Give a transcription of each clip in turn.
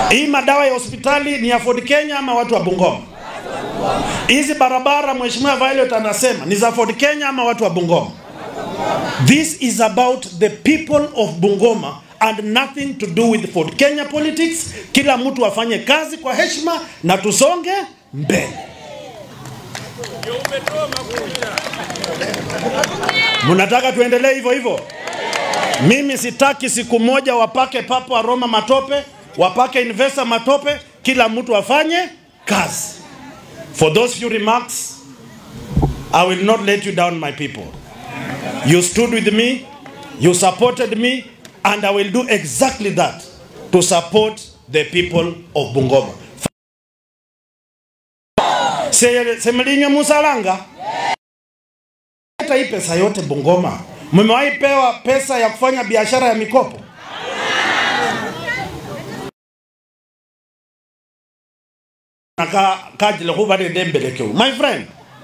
Hii madawa ya hospitali ni ya Ford Kenya ama watu wa Bungoma? Hizi barabara Mheshimiwa Violet anasema ni za Ford Kenya ama watu wa Bungoma? This is about the people of Bungoma and nothing to do with Ford Kenya politics. Kila mtu afanye kazi kwa heshima na tusonge mbele. Mnataka tuendelee hivyo hivyo? Mimi sitaki siku moja wapake papo wa Roma matope, wapake investor matope, kila mtu afanye kazi. For those few remarks, I will not let you down my people. You stood with me, you supported me, and I will do exactly that to support the people of Bungoma. Se- Semelinya Musalanga, hata hii pesa yote Bungoma, mmewahi pewa pesa ya kufanya biashara ya mikopo? Naka kajile kubare dembelekeu. My friend,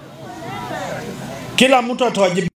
kila mtu atawajibika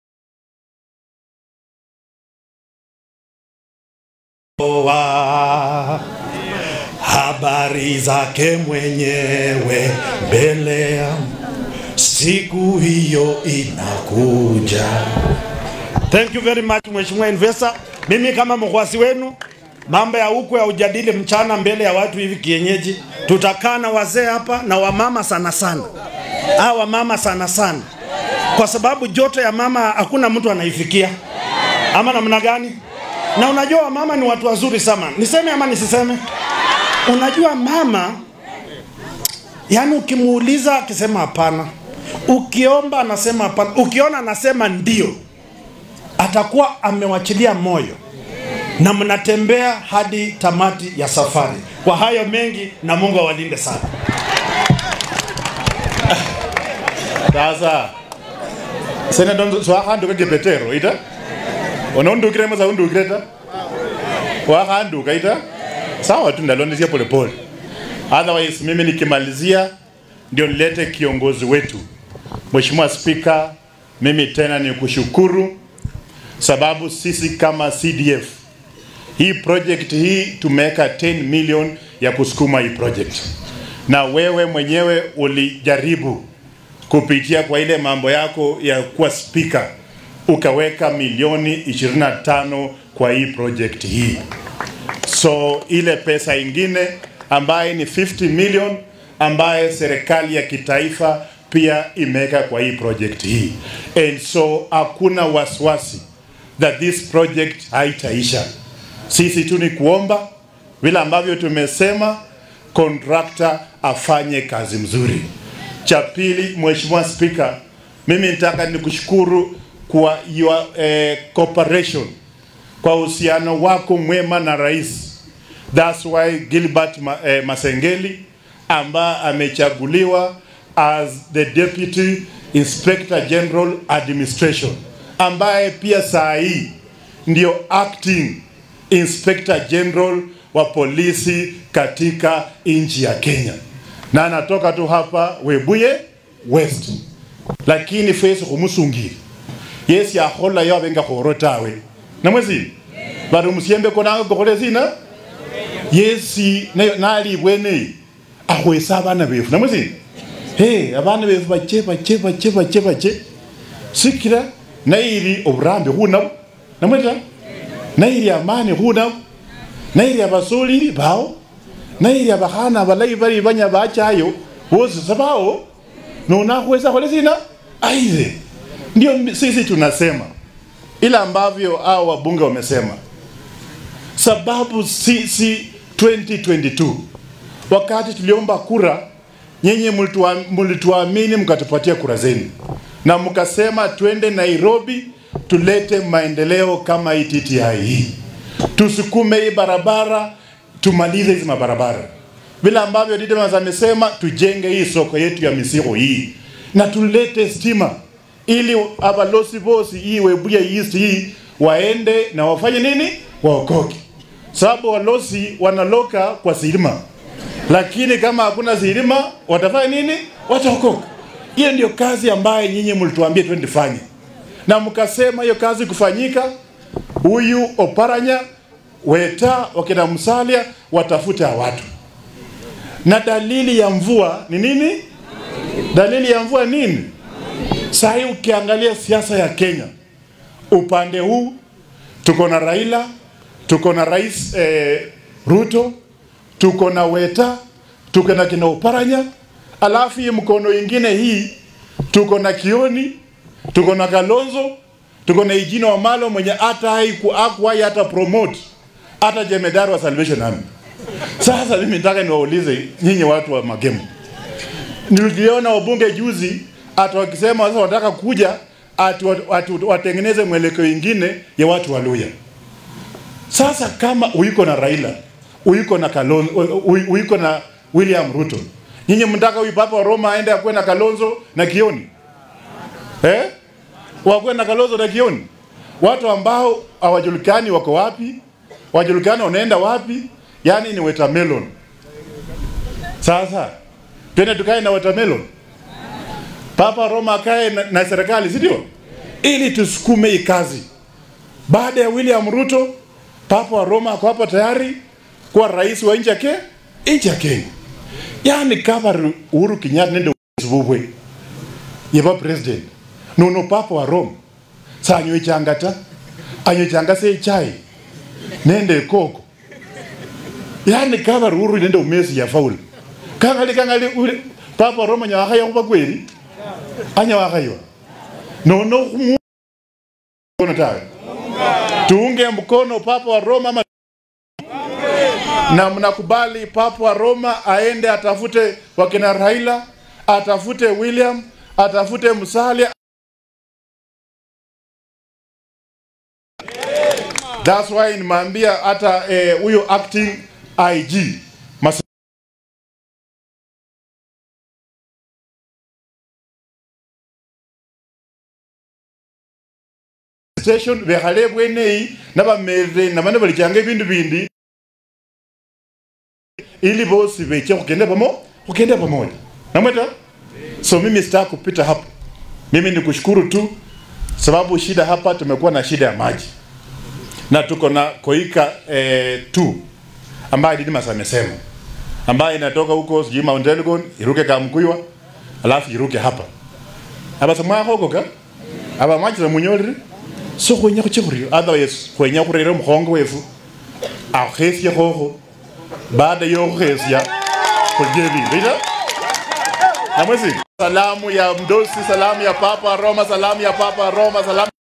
wa habari zake mwenyewe mbele ya siku hiyo inakuja. Thank you very much Mheshimiwa Investor. Mimi kama mkwasi wenu, mambo ya huku ya ujadili mchana mbele ya watu hivi kienyeji, tutakaa na wazee hapa na wamama sana sana, ah, wamama sana sana, kwa sababu joto ya mama hakuna mtu anaifikia, ama namna gani? Na unajua wamama ni watu wazuri sana, niseme ama nisiseme? Unajua mama, yani ukimuuliza akisema hapana, ukiomba anasema hapana, ukiona anasema ndio, atakuwa amewachilia moyo na mnatembea hadi tamati ya safari. Kwa hayo mengi, na Mungu awalinde sana. sasa senedon swakhanduka kipetero ita unondukire masa undukire ta wakhanduka ita sawa tu ndalondesia polepole otherwise mimi nikimalizia ndio nilete kiongozi wetu mheshimiwa spika mimi tena ni kushukuru sababu sisi kama cdf hii project hii tumeweka 10 million ya kusukuma hii project na wewe mwenyewe ulijaribu kupitia kwa ile mambo yako ya kuwa spika ukaweka milioni 25 kwa hii project hii so ile pesa ingine ambaye ni 50 million ambaye serikali ya kitaifa pia imeweka kwa hii project hii and so hakuna wasiwasi that this project haitaisha sisi tu ni kuomba vile ambavyo tumesema contractor afanye kazi mzuri cha pili mheshimiwa spika mimi nitaka nikushukuru kwa your eh, cooperation kwa uhusiano wako mwema na rais that's why gilbert Ma, eh, masengeli ambaye amechaguliwa as the deputy inspector general administration ambaye pia saa hii ndio acting inspector general wa polisi katika nchi ya kenya na anatoka tu hapa webuye west lakini fesi khumusungi yesi akhola yo abenga khoro tawe namwezi bari musiembe konanga kokhole sina yesi nayo nali bwene akhwesa abana befu namwezi he abana befu bache bache bache bache bache sikira nairi oburambe khunabo namweta nairi amani khunabo nairi abasolili bawo nairi abakhana balayi bali banya bachayo bosi sabawo nonakhwesa khole sina aidhe ndio sisi tunasema ila ambavyo hao wabunge wamesema sababu sisi 2022 wakati tuliomba kura nyenye mlitua- mlituamini mkatupatia kura zenu na mkasema twende nairobi tulete maendeleo kama hii tti hii tusukume hii barabara tumalize hizi mabarabara vile ambavyo Didemas amesema tujenge hii soko yetu ya misigo hii na tulete stima ili abalosi bosi hii webuya east hii waende na wafanye nini waokoke sababu walosi wanaloka kwa silima lakini kama hakuna silima watafanya nini wataokoka hiyo ndio kazi ambayo nyinyi mlituambia twende fanye na mkasema hiyo kazi kufanyika huyu oparanya weta wakina msalia watafute hawa watu na dalili ya mvua ni nini? Dalili ya mvua nini? Saa hii ukiangalia siasa ya Kenya, upande huu tuko na Raila, tuko na Rais eh, Ruto, tuko na Weta, tuko na kina Oparanya, alafu hii mkono ingine hii tuko na Kioni, tuko na Kalonzo, tuko na Ijino Wamalo mwenye hata hakuwahi hata promote hata jemedari wa Salvation Army. Sasa mimi nataka niwaulize nyinyi watu wa Magemo, niliona wabunge juzi ati wakisema sasa wanataka kuja ati ati watengeneze mwelekeo ingine ya watu wa Luya. Sasa kama uiko na Raila, uiko na Kalonzo, uiko na William Ruto, nyinyi mtaka huyu papa wa Roma aende akuwe na Kalonzo na Kioni eh? Wakuwe na Kalonzo na Kioni, watu ambao hawajulikani wako wapi, wajulikani wanaenda wapi, yani ni watermelon. Sasa twende tukae na watermelon, papa Roma akae na, na serikali, si ndio? Ili tusukume hii kazi. Baada ya William Ruto, papa wa Roma ako hapo tayari kuwa rais wa nchi yake nchi ya Kenya. Yani kama Uhuru Kenyatta nende sububwe yeba president nono papa wa Roma sanyo changata anyo changa se chai nende koko yani kama Uhuru nende umesi ya faul kangali kangali ule papa wa Roma nyaka ya kuba kweli anya wakayo nono kono tawe tuunge mkono papa wa Roma ama na mnakubali papa wa Roma aende atafute wakina Raila, atafute William, atafute Musalia. That's why nimeambia hata huyo eh, acting IG Mas station bekhale bweneyi nabamerere nabana balichanga ebindu bindi ili bosi beche kugenda pamo kugenda pamoja namweta so mimi sitaki kupita hapo mimi ni kushukuru tu sababu shida hapa tumekuwa na shida ya maji na tuko na koika eh, tu ambaye Didmas amesema ambaye inatoka huko sijui Mount Elgon iruke Kamkuywa alafu iruke hapa aba samwa hoko ka aba maji za munyolire so khwenya khuchikhuryo otherwise khwenya khurera mukhongo wefu akhesye khokho baada yo khesya khulye bindu namwesi salamu ya mdosi salamu ya papa roma salamu ya papa roma salamu